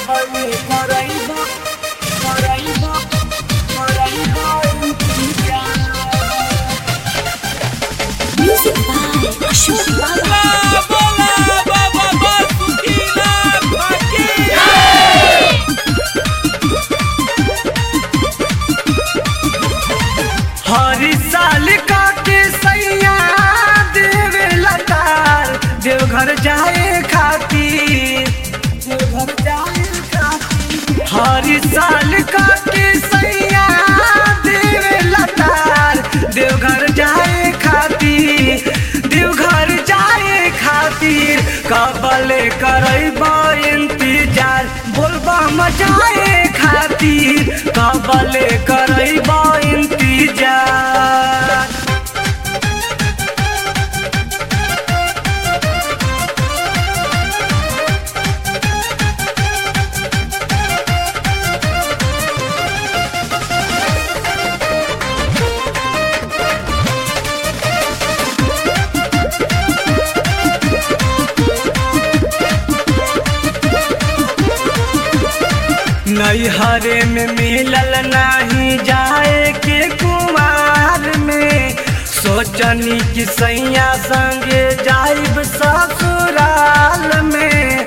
कबले करैबा करैबा करैबा इंतजार Music by Ashok Baba. हर साल का के सैया देवे लतार देवघर जाए खातिर देवघर जाए खातिर हर साल का के सैया देवे लतार देवघर जाए खातिर देवघर जाए खातिर कबले करैबा इंतजार बोलबा मचाए खातिर कबले करैबा इंतजार नैहरे में मिलल नाही जाए के कुमार में सोचनी कि सैया संगे जाइब ससुराल में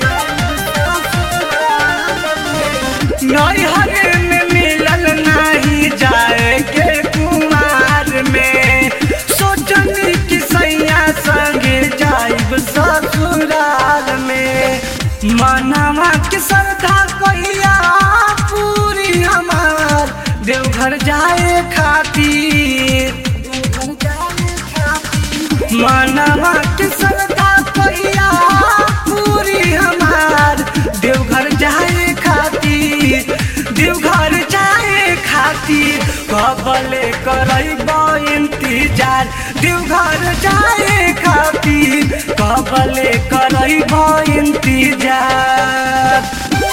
नैहरे में मिलल नाही जाए के कुमार में सोचनी कि सैया संगे जाइब ससुराल में मनवा के श्रद्धा कहिया पूरी हमार देवघर जाए खातिर देवघर जाए खातिर मनवा के श्रद्धा कहिया पूरी हमार देवघर जाए खातिर देवघर जाए खातिर कबले करैबा इंतजार देवघर जाए खातिर कबले करैबा इंतजार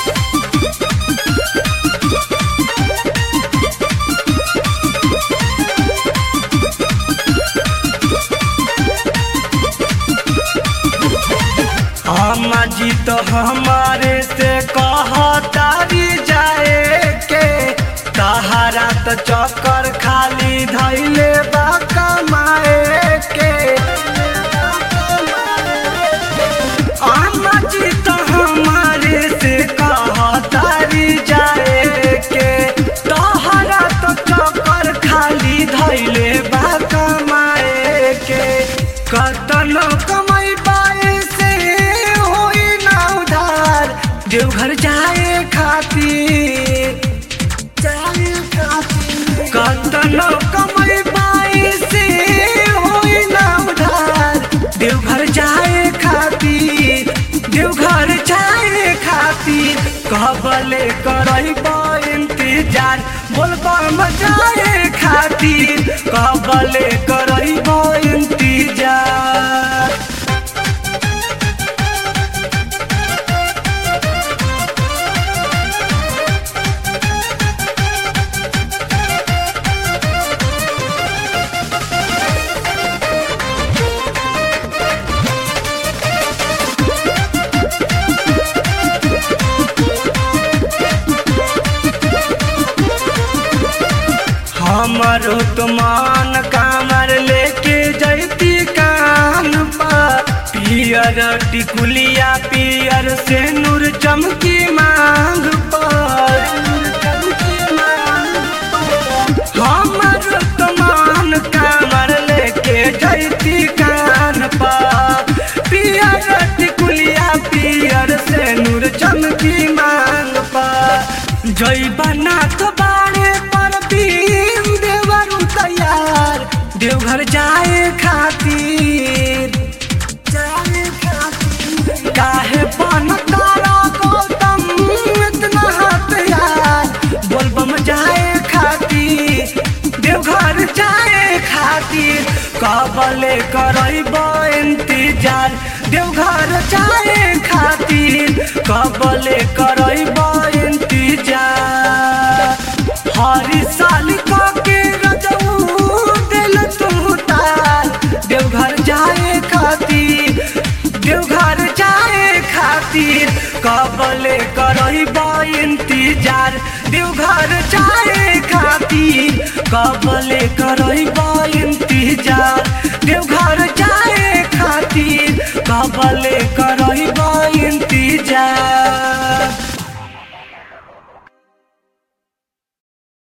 अम्मा जी तो हमारे से कहतारी जाए के तहारा तो चक्कर खाली धैले बा कमाए के अम्मा जी तो हमारे से कहतारी जाए के तहारा तो चक्कर खाली धैले बा कमाए के कतनो कमाई पाए से होई ना उधार देवघर जाए खातिर जाए खातिर कतनो कमाई पाए से होई ना उधार देवघर जाए खातिर देवघर जाए खातिर कहबले करैबा इंतजार बोलबा मजाए खातिर कहबले करैबा इंतजार हमारो तुमान कामर लेके जैती कान पर पियर टिकुलिया पियर से नूर चमकी मांग पर हमारो तुमान कामर लेके जैती कान पर पियर टिकुलिया पियर से नूर चमकी मांग पर जय बना तो बाड़े पर भीम देवरु तैयार देवघर जाए खातिर जाए खातिर काहे बन तारा गौतम इतना हाथ यार बोलबम जाए खातिर देवघर जाए खातिर कबले करैब इंतजार देवघर जाए खातिर कबले करैब इंतजार हर साल के रजऊ दिल तू तार देवघर जाए खातिर देवघर जाए खातिर कब कबले करही इंतजार देवघर जाए खातिर कबले करही इंतजार देवघर जाए खातिर कबले